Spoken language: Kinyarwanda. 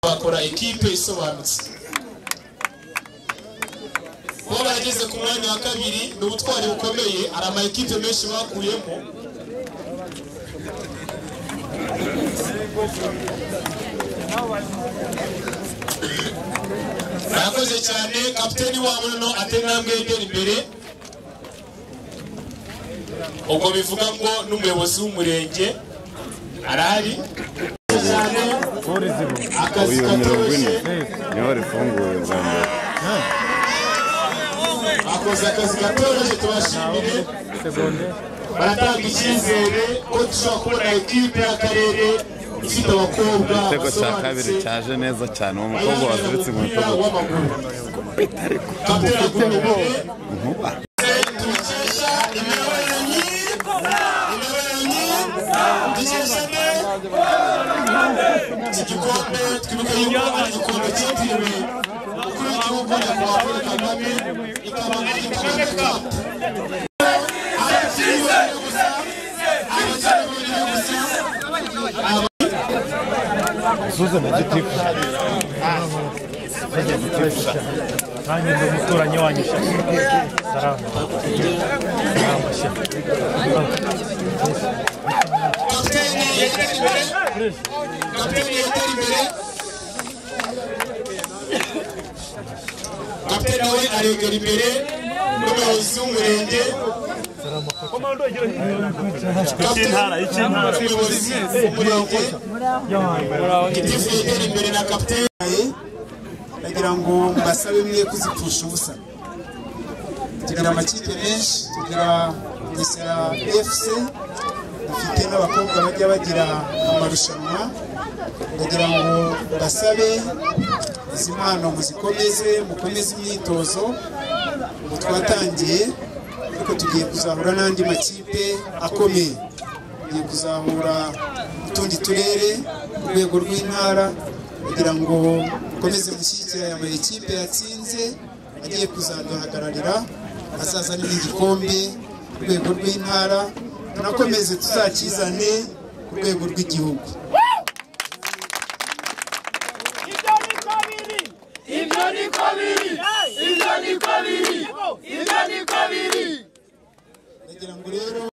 twakora ekipe isobanutse kuba barageze ku mwanya wa kabiri ni ubutwari bukomeye hari ama ekipe menshi bakuyemo murakoze cyane kapiteni wabo noneho atenambwe yegera imbere ubwo bivuga ngo n'umuyobozi w'umurenge arari cyane akazi uyu mirongo ine katoroshye niho rifunguye bwa mbere akoze akazi katoroshye tubashimire baratanga icyizere ko dushobora kubona ekipe y'akarere ifite abakobwa igitego cya basobanutse kabiri cyaje neza cyane uwo mukobwa bayaganira waturutse mu umupira bitugu w'amaguru kapiteni aguye nkuba dukesha imiyoborere myiza imiyoborere myiza dukesha iki gikombe twibuke yuko ari igikombe cyitiriwe umukuru w'igihugu nyakubahwa paul kagame ikaba ari kagame cup abakiri babiri gusa abakiri babiri gusa aba- nanjye ndi umuturanyi wanyu sha salama salama sha kapiteni yegera imbere kapiteni yegera imbere kapiteni we aregera imbere n'umuyobozi w'umurenge icy'intara icy'intara umuyobozi w'umurenge gitifu yegera imbere na kapiteni ndagira ngo mbasabe mwe kuzipfusha ubusa tugira amakipe menshi tugira Bugesera fc dufite n'abakobwa bajya bagira amarushanwa ndagira ngo mbasabe izi mpano muzikomeze mukomeze imyitozo ubu twatangiye ariko tugiye kuzahura n'andi makipe akomeye tugiye kuzahura utundi turere ku rwego rw'intara kugira ngo mukomeze gushyigikira aya makipe yatsinze agiye kuzaduhagararira azaza n'igikombe ku rwego rw'intara tunakomeze tuzakizane ku rwego rw'igihugu ibyo niko biri ibyo niko biri ibyo niko biri ndagira ngo rero